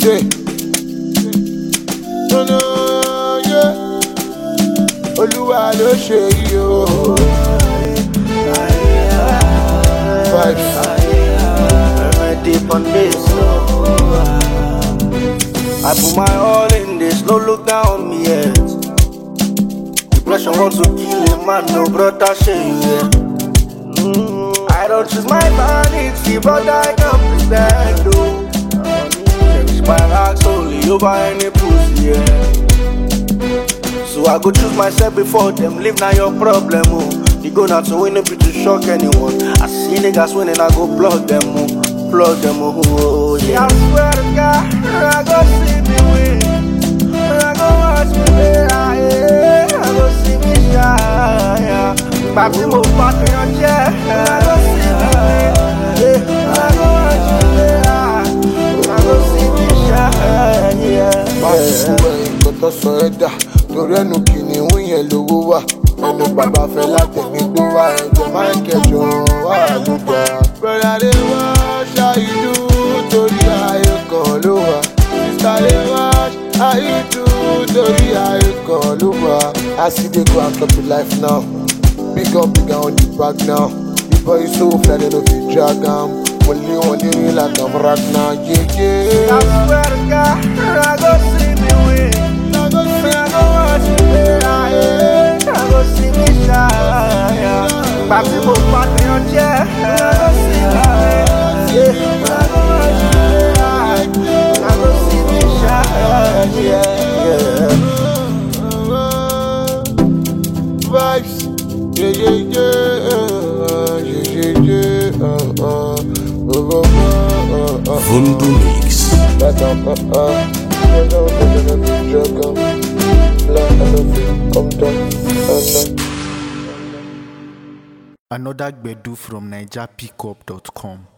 Say, no, no, yeah. Olúwa ló ṣe yìí o. Vibes. deep on this. I put my all in this, no look down on me yet. Depression wants to kill a man, no brother shame yeah. Mm, I don't choose my vanity, but I can pretend oh. Cherish my rocks only over any pussy, yeah. So I go choose myself before them, live now your problem, oh. You go not to win, it be to shock anyone. I see niggas winning, I go plug them, oh. Plug them, oh, oh yeah. I swear to God, I go see me win. I go watch me play, ah, yeah. I go see me shine, yeah. Papi mo pati on jet, I go see me win. Yeah, I go watch me play, ah. I go see me shine, yeah. Báṣubú ẹ̀yìn kọ́tọ́ sọ ẹ́ dà torí ẹnu kìnìún yẹn lówó wà ẹnu bàbá fẹ́ látẹ̀mí gbó wá ẹ̀jẹ̀ máa ń kẹjọ wà ló gbà. Bẹ̀rẹ̀ adé wá ṣáìdú torí ayé kan ló wà. Sísá lè wá ṣáìdú torí ayé kan ló wà. I see dey go and top the life now. Big up big on the back now. The boy so fly they no fit drag am. Only one dey real like I'm rock now. Yeah, I yeah. swear to God, I go see me win. I go see, I go watch me play, ah, yeah. I go see me shine, yeah. Papi mo pati on jet, I go see me win. Yeah, I go watch me play, ah. I go see me shine, yeah, yeah. Vibes, yeah, yeah, yeah, uh, yeah, yeah, yeah, uh, uh, uh, uh, uh, uh, uh. Vundu Mix. Like, uh, uh, uh, you know, you're gonna be drunk, um, black, I love you, come down, uh, uh. Another Gbedu from NigerPickup.com.